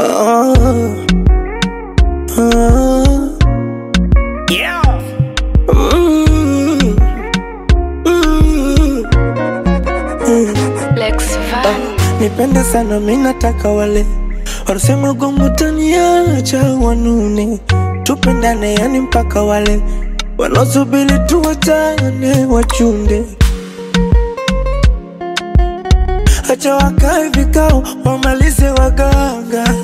Oh, oh. Yeah. Mm, mm, mm. Lex Van. Nipende sana mi nataka wale wanasema gongo taniacha wanune, tupendane yani mpaka wale wanaosubiri tuwachane wachunde, acha wakae vikao wamalize waganga,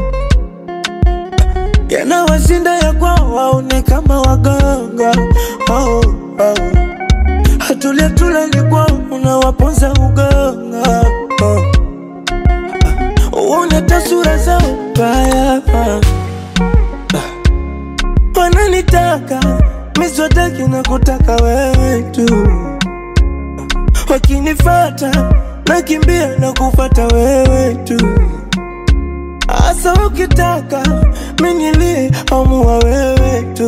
yanawashinda ya kwao waone kama waganga oh, oh. Hatulia tulali kwao unawaponza uganga oh. Uone tasura zao mbaya Wananitaka miswataki na kutaka wewe tu Wakinifata nakimbia na kufata wewe tu Asa ukitaka minilie amua wewe tu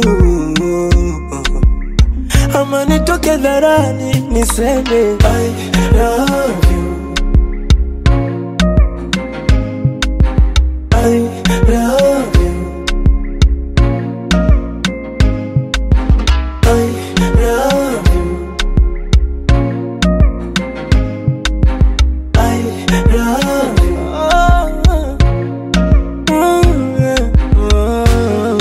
Ama nitoke dharani niseme I love you I love you. I love you. I love you. Oh, mm, yeah. Oh.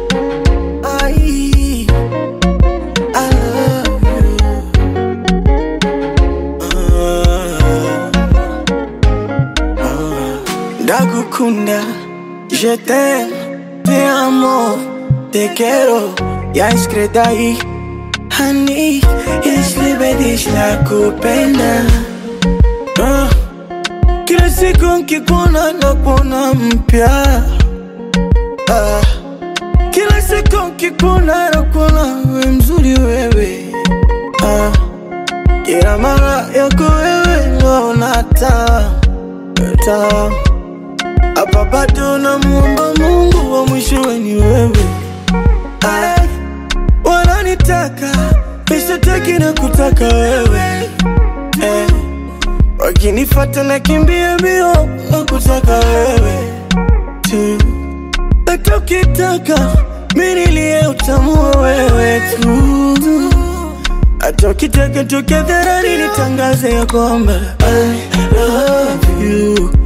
I, I love you. Oh. Ndagukunda, je t'aime, te amo, te quiero, ya iskredai Hani, islibedish la kupenda Ah, Kila siku nkikuona nakuona mpya Ah, Kila siku nkikuona nakuona we mzuri wewe Ah, Kila mara yako wewe naona taa taa hapa bado namuomba Mungu wa mwishowe ni wewe. Ay, wananitaka mishataki na kutaka wewe eh, wakinifata na kimbia mbio na kutaka wewe tu, hata ukitaka minilie utamua wewe tu, hata ukitaka tuke dharani nitangaze ya kwamba I love you